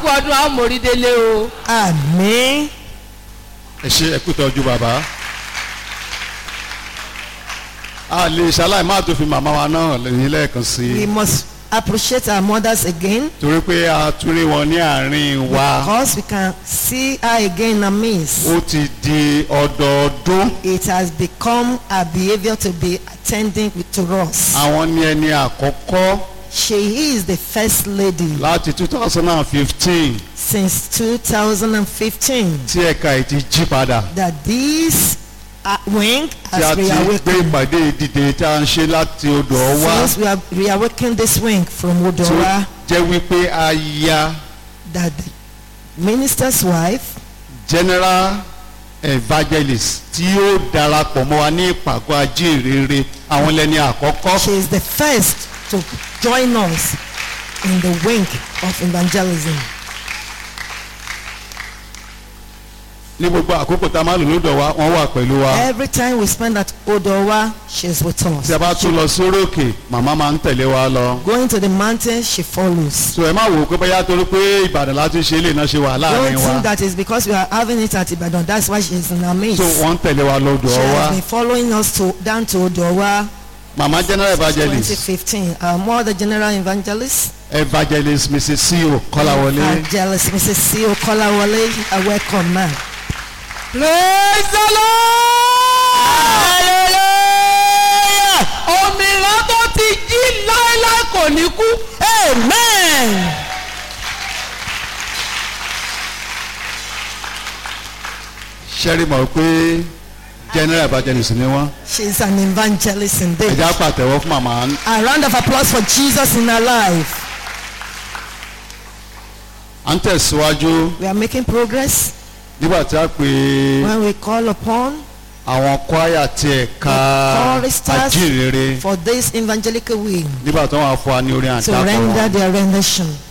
ọdún àwọn mórídélé o. Àmín. ẹ ṣe ẹ kú tọ́jú bàbá. a lè ṣaláì má tó fi màmá wa náà lẹ́yìn lẹ́ẹ̀kan sí We i must appreciate our mothers again torí pé a tún rí wọn ní àárín wa because we can see her again in our midst. ó ti di ọdọọdún It has become our behavior to be attending to us. àwọn ní ẹni àkọ́kọ́ She is the first lady láti two thousand and fifteen since 2015 tí ẹ̀ka ẹ̀ ti jí padà that this uh, wing tí a has ti gbé reawakened. ìpàdé ìdìde tí a ń ṣe láti odò ọwá Since we have reawakened this wing from tí ó Odowa, jẹ́ wípé a ya that the minister's wife general evangelist tí yóò darapọ̀ mọ́ wa ní ìpàgọ́ ajínrere àwọn lẹ́ni àkọ́kọ́ She is the first to join us in the wing of evangelism. ní gbogbo àkókò tá a máa lò lódò wa wọ́n wà pẹ̀lú wa Every time we spend at Odowa, she is with us. tí a bá tún lọ sórí òkè màmá máa ń tẹ̀lé wa lọ. Going to the mountain, she follows. so ẹ má wò ó pé bóyá torí pé ìbàdàn láti ṣe é lè náà ṣe wà Don't láàrin wa think that is because we are having it at Ibadan. That's why she is in our midst. so wọ́n ń tẹ̀lé wa lódò She ọwá has been following us to down to Odowa màmá general evangelist 2015. Our mother general evangelist, evangelist mrs ceo kọ́láwọlé evangelist Mrs. C. Okolawole, a welcome man. praise the lord. òmìnira tó ti jí láéláé kò ní kú. Amen. sẹ́rí mọ̀ pé general evangelist ni wọ́n She is an evangelist indeed. ẹ̀já pàtẹ́wọ́ fún màmá A round of applause for Jesus in her life. à ń tẹ̀síwájú We are making progress nígbà tí a pè when we call upon àwọn kwaya ti ẹ̀ka The choristers ajínrere for this evangelical wing nígbà tí wọ́n wá fún wa ní orin to àdákọ̀ render wọn their rendition.